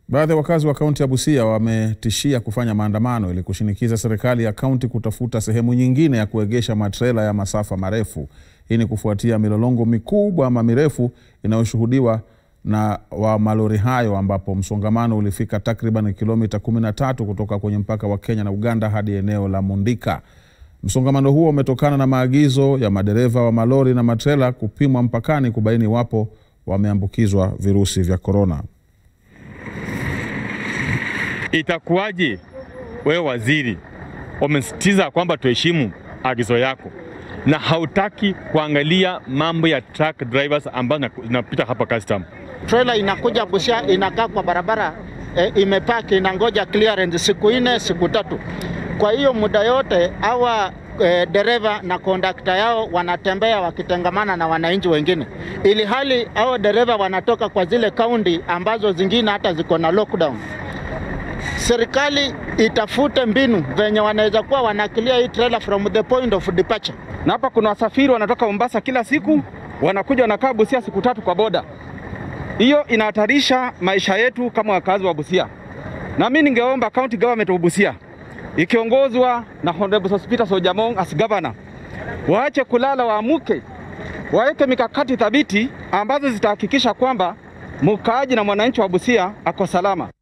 Baadhi ya wakazi wa kaunti ya Busia wametishia kufanya maandamano ili kushinikiza serikali ya kaunti kutafuta sehemu nyingine ya kuegesha matrela ya masafa marefu. Hii ni kufuatia milolongo mikubwa ama mirefu inayoshuhudiwa na wa malori hayo ambapo msongamano ulifika takriban kilomita 13 kutoka kwenye mpaka wa Kenya na Uganda hadi eneo la Mundika. Msongamano huo umetokana na maagizo ya madereva wa malori na matrela kupimwa mpakani kubaini iwapo wameambukizwa virusi vya korona. Itakuwaje wewe waziri umesitiza kwamba tuheshimu agizo yako na hautaki kuangalia mambo ya truck drivers ambazo zinapita hapa custom? Trailer inakuja Busia, inakaa kwa barabara e, imepaki inangoja clearance siku nne siku tatu. Kwa hiyo muda yote hawa e, dereva na kondakta yao wanatembea wakitengamana na wananchi wengine, ili hali hao dereva wanatoka kwa zile kaunti ambazo zingine hata ziko na lockdown. Serikali itafute mbinu venye wanaweza kuwa wanakilia hii trailer from the point of departure. Na hapa kuna wasafiri wanatoka Mombasa kila siku, wanakuja wanakaa Busia siku tatu kwa boda. Hiyo inahatarisha maisha yetu kama wakazi wa Busia, na mimi ningeomba county government wa Busia ikiongozwa na Honorable Sospeter Sojamong as governor, waache kulala, waamuke, waweke mikakati thabiti ambazo zitahakikisha kwamba mkaaji na mwananchi wa Busia ako salama.